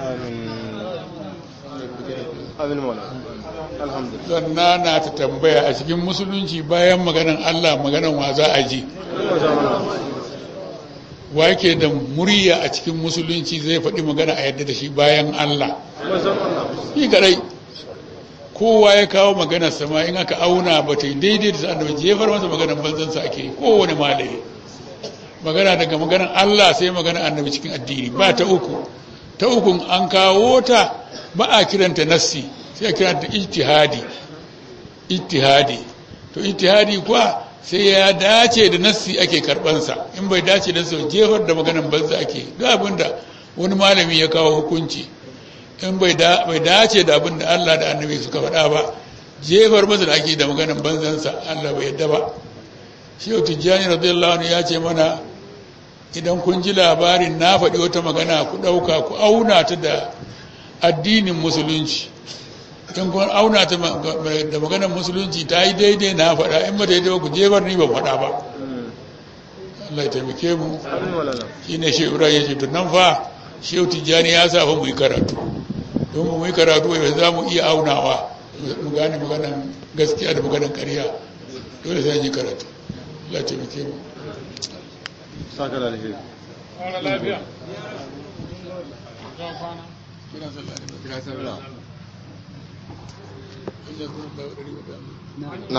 amin amin mola alhamdulillah zanna na ta tambaya a cikin musulunci bayan maganan Allah maganan wa za a ji wa yake da murya a cikin musulunci zai faɗi magana a yadda da shi bayan Allah shi kadai kowa ya kawo maganar sama in aka auna ba ta yi daidai da sa'ad da jefar masa maganar banzansa ake kowane malami magana daga maganar Allah sai maganar annabi cikin addini ba ta uku ta ukun an kawo ta ba a kiranta nassi sai a kiranta ijtihadi ijtihadi to ijtihadi kuwa sai ya dace da nassi ake karbansa in bai dace da nassi jefar da maganar banza ake duk abinda wani malami ya kawo hukunci in bai dace da abin da Allah da annabi suka faɗa ba jefar masa da ake da maganar banzansa Allah bai yadda ba shehu tijjani radiyallahu anhu ya ce mana idan kun ji labarin na faɗi wata magana ku ɗauka ku auna ta da addinin musulunci in kun auna ta da maganar musulunci ta yi daidai na faɗa in ba daidai ba ku jefar ni ba faɗa ba Allah ya taimake mu shi ne shehu ibrahim ya ce to nan fa shehu tijjani ya sa fa mu yi karatu don mu yi karatu ba za mu iya aunawa mu gane maganan gaskiya da maganan ƙarya dole sai yi karatu Allah ya taimake mu saka da alheri lafiya na